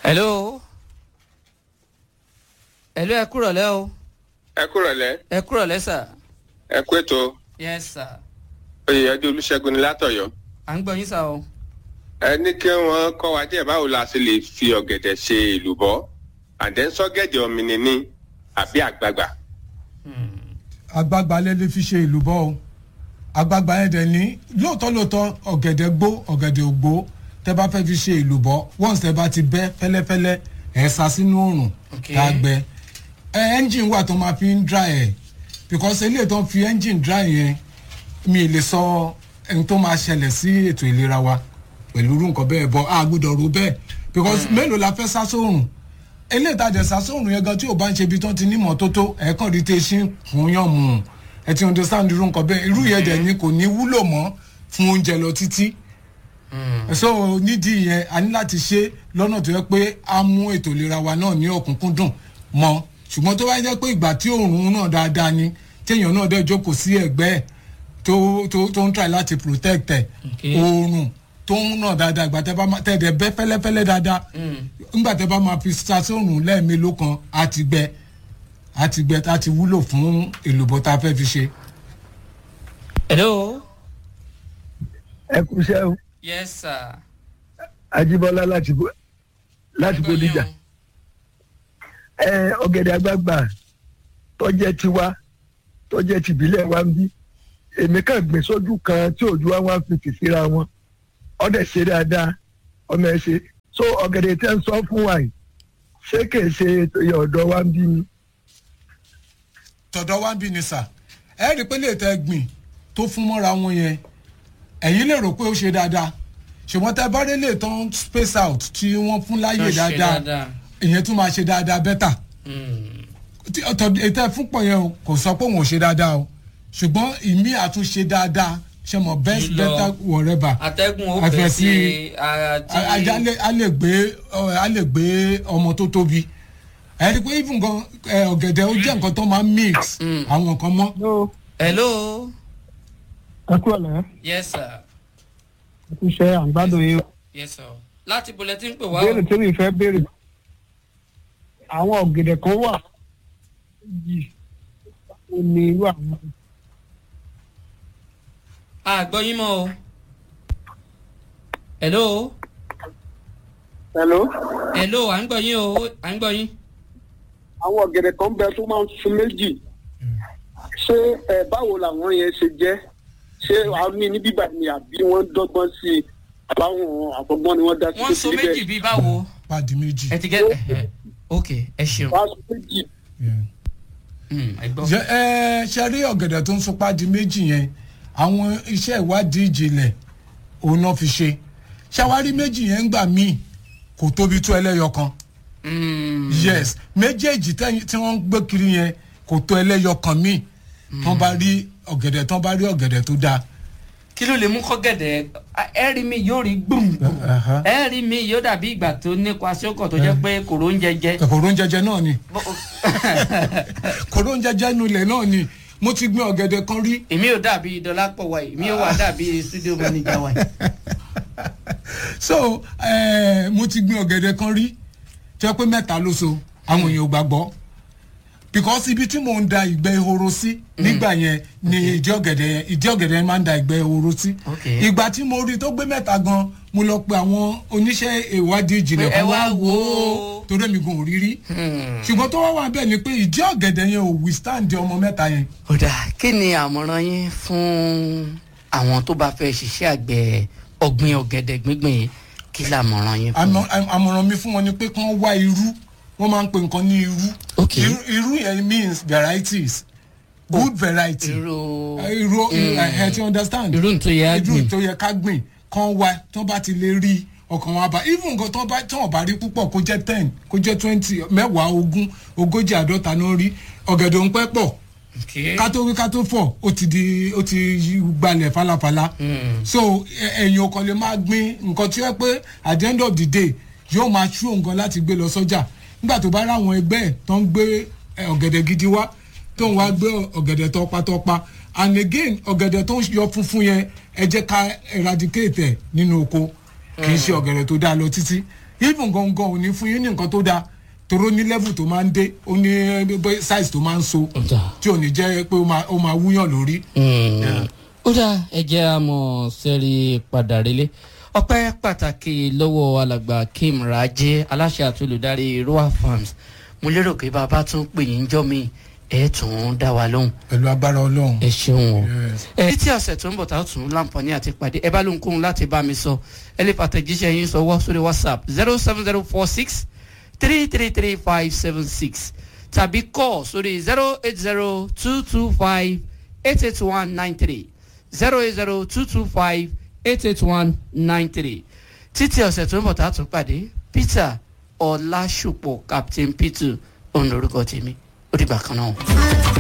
hello hello ẹ kúrọ̀ lẹ́ o ẹ kúrọ̀ lẹ́ ẹ kúrọ̀ lẹ́ sà. ẹ kú ètò yes sir oyèyẹdẹ olùṣègùn ní látọ̀yọ́ à ń gbọ́ yín sà o. ẹ ní kí wọ́n kọ́ wa díẹ̀ báwo la ṣe lè fi ọ̀gẹ̀dẹ̀ ṣe èlùbọ́ àdẹ́sọ́gẹ̀dẹ̀ ọ̀mìnìní àbí àgbagbà. àgbààgbà lè lè fi ṣe ìlú bọ́ o àgbààgbà yẹn dẹ̀ ní lóòótọ́ lóòótọ́ ọ̀gẹ̀dẹ̀ gbó ọ̀gẹ̀dẹ̀ ògbó tẹ́ bá fẹ́ fi ṣe ìlú bọ́ once tẹ́ bá ti bẹ́ fẹ́lẹ́fẹ́lẹ́ ẹ̀ sá sínú òrùn Okay. tá a gbẹ ẹ ẹ́ńjìn wà tó máa fi ń dry ẹ̀ because eléyìí tó ń fi ẹ́ńjìn dry yẹn mi ì lè sọ ẹni tó máa ṣẹlẹ̀ sí ètò ìlera wa pẹ̀lú irú nǹkan bẹ́ẹ̀ bọ́ a gbọ́dọ̀ ro bẹ́ẹ̀ because mélòó la fẹ́ sá sóòrùn eléyìí tàjẹ̀ sá sóòrùn yẹn gan tí ò bá ń ṣe ibi tó ti ní mọ́tótó ẹ̀ẹ́kàn rí tẹ́sí fún yàn mú ẹ ti understand irú nǹkan bẹ́ẹ̀ irú yẹn dẹ̀ ni kò ní wúlò mọ́ fún oúnjẹ lọ títí so nídìí yẹn a ní láti ṣe lọ́nà tó yẹ pé a mú ètò ìlera wa náà ní ọ̀kúnkúndùn mọ́ ṣùgbọ́n tó bá jẹ́ pé ìgbà tí òòrùn náà dáadáa ni téèyàn náà dẹ̀ jókòó sí ẹ̀gbẹ́ ẹ̀ tó tó tó ń try láti protect ẹ̀ Okay. òòrùn tó ń nà dáadáa ìgbà tẹ́ bá máa tẹ́ dẹ̀ bẹ́ fẹ́lẹ́fẹ́lẹ́ dáadáa ńgbà tẹ́ bá máa fi sa sóòrùn lẹ́ẹ̀mélòó kan á ti gbẹ á ti gbẹ á ti wúlò fún èlùbọ́ tá a fẹ́ fi ṣe. hello ẹ kú iṣẹ́ o yes sir. ajíbọ́lá láti Bó- láti bódìjà ẹ ọ̀gẹ̀dẹ̀ àgbààgbà tọ́jẹ́ tiwa tọ́jẹ́ tìbílẹ̀ wa ń bí èmi kàn gbìn sójú kan tí òjú wa wá fìtì síra wọn ọdẹ ṣe dáadáa ọmọ ẹ ṣe so ọ̀gẹ̀dẹ̀ tẹ́ ń sọ fún wa yìí ṣé kìí ṣe iye ọ̀dọ́ wa ń bí ni. tọ̀dọ̀ wá ń bí ni sà ẹ rí i pé lè tẹ gbìn tó fún mọ́ra wọn yẹn ẹ̀yin lè rò pé ó ṣe dáadáa ṣùgbọ́n tẹ bá rí lè tán space out tí wọ́n fún láyè Tó ṣe dáadáa dáadáa. ìyẹn tún máa ṣe dáadáa bẹ́tà tí ọ̀tọ̀ ètò ẹ̀fúnpọ̀ yẹn o kò sọ pé òun ò ṣe dáadáa o ṣùgbọ́n ìmí àtúnṣe dáadáa ṣe mọ̀ best Jùlọ. better whatever atẹ́gùn ó Àfẹ́ fẹ́ sí- sí ara tí. a- ajá lè- a lè gbé ọ, a lè gbé ọmọ tó tóbi ẹ rí i pé even gan ẹ, ọ̀gẹ̀dẹ̀ ó jẹ́ nǹkan tó máa ń mix àwọn nǹkan mọ́. hello ẹ kú ọ̀lẹ́ yes sir ẹ kú iṣẹ́ àgbàdo yìí yes sir láti bolẹ̀ tí ń pè wá o. béèrè tí mi fẹ́ béèrè àwọn ọ̀gẹ̀dẹ̀ kan wà yìí ó ní irú àwọn àgbọ̀ yín mọ́ o. hello hello hello à ń gbọ́ yín o à ń gbọ́ yín. àwọn ọ̀gẹ̀dẹ̀ kan bẹ tó máa ń sun méjì ṣé ẹ báwo làwọn yẹn ṣe jẹ́ ṣé àwọn ní ní bíbà ni àbí wọ́n dọ́gbọ́n sí i àbáwọn àbọ̀gbọ́n ni wọ́n dá sí wọ́n so méjì bíi báwo. pàdé méjì. ẹ ti gẹ́ ẹ ok ẹ ṣeun. wọ́n á sun méjì Yeah. Hmm, ẹ gbọ́. Ṣé- ẹ ṣe rí ọ̀gẹ̀dẹ̀ tó ń sopá di méjì yẹn àwọn iṣẹ́ ìwádìí ìjìnlẹ̀ òun náà fi ṣe ṣàwárí méjì yẹn ń gbà míì kò tóbi tó ẹlẹ́yọ kan Hmm, yes méjèèjì tẹ́yìn- tí wọ́n ń gbé kiri yẹn kò tó ẹlẹ́yọ kan míì tán bá rí ọ̀gẹ̀dẹ̀ tán bá rí ọ̀gẹ̀dẹ̀ tó dáa kí ló lè mú kọ́gẹ̀dẹ̀ ẹ rí mi yóò rí gbùngbùn Aha. ẹ rí mi yóò dàbí ìgbà tó nípa sókò tó jẹ́ pé kòró ń jẹjẹ. kòró ń jẹjẹ náà ni kòró ń jẹjẹ nulẹ̀ náà ni mo ti gbin ọ̀gẹ̀dẹ̀ kan rí èmi ò dàbí dọlápọ̀ wa yìí mi ò wà dàbí studio manager wa yìí. so eh, mo ti gbin ọ̀gẹ̀dẹ̀ kan rí tó yẹ pé mẹ́ta ló so àwọn èèyàn ò gbàgbọ́ because ibi tí mò ń da ìgbẹ́ ehoro sí nígbà yẹn ni ìdí ọ̀gẹ̀dẹ̀ yẹn ìdí ọ̀gẹ̀dẹ̀ yẹn máa ń da ìgbẹ́ ehoro sí Okay. ìgbà tí mo rí tó gbé mẹ́ta gan mo lọ pe àwọn oníṣẹ́ ìwádìí ìjìnlẹ̀ Pé ẹ kan wá wá wò wò ó. ó torí èmi gan ò rí rí ṣùgbọ́n tó wá wà bẹ́ẹ̀ ni pé ìdí ọ̀gẹ̀dẹ̀ yẹn ò withstand ọmọ mẹ́ta yẹn kódà kí ni àmọ̀ràn yín fún àwọn tó bá fẹ́ ṣiṣẹ́ àgbẹ̀ ọ̀gbìn ọ̀gẹ̀dẹ̀ gbígbìn yìí kí làmọ̀ràn yín fún àmọ- àm- àmọ̀ràn mi fún wọn ni pé kí wọ́n wá irú wọ́n máa ń pe nǹkan ní irú Okay. irú irú yẹn means varieties good variety irú Eh, irú ẹ ti understand irú tó yẹ á irú gbìn tó yẹ ká gbìn kán wá tó bá ti lè rí ọkàn wa bá even nǹkan tó bá tó bá rí púpọ̀ kó jẹ́ ten kó jẹ́ twenty mẹ́wàá ogún ogójì àádọ́ta náà rí ọ̀gẹ̀dẹ̀ ń pẹ́ pọ̀ ká tó wí ká tó fọ̀ ó ti di ó ti yí gbalẹ̀ falafala so ẹ- ẹ̀yin ò kàn lè máa gbin nǹkan tí ó yẹ pé at the end of the day yóò máa ṣú nǹkan láti gbé lọ sọ́jà nígbà tó bá ráwọn ẹgbẹ́ ẹ̀ tó ń gbé ẹ, ọ̀gẹ̀dẹ̀ gidi wá tó ń wá gbé ọ̀gẹ̀dẹ̀ tọpatọpa and again ọ̀gẹ̀dẹ̀ tó ń yọ funfun yẹn ẹ jẹ́ ká eradicate ẹ̀ nínú oko kì í ṣe ọ̀gẹ̀dẹ̀ tó dáa lọ títí even gangan ò ní fún yín ní nǹkan tó dáa toró ní level tó máa ń dé ó ní eh, size tó máa ń so Ọ̀dà. tí ò ní jẹ́ pé ó máa ó máa wúyàn lórí. Mm. ó dá ẹjẹ́ àmọ́ sẹ́rí padà relé ọpẹ́ pàtàkì lọ́wọ́ alàgbà kim rajé aláṣẹ àti olùdarí roa farms mo lérò pé bàbá tún pè yín jọ́ mi ẹ̀ tún dá wa lóhùn pẹ̀lú agbára ọlọ́run. ẹ ṣeun o Yes. ẹ títí ọ̀sẹ̀ tó ń bọ̀ tá a tún láǹfààní àti pàdé ẹ bá lóhun kóhun láti bá mi sọ ẹ lè pàtẹ́jíṣẹ́ yín sọwọ́ sórí whatsapp zero seven zero four six three three three five seven six tàbí kọ́ sórí zero eight zero two two five eight eight one nine three zero eight zero two two five eight eight one nine three títí ọ̀sẹ̀ tó ń bọ̀ tá a tún pàdé peter ọlásùpọ̀ captain peter òun lorúkọ tèmi ó dìgbà kan náà.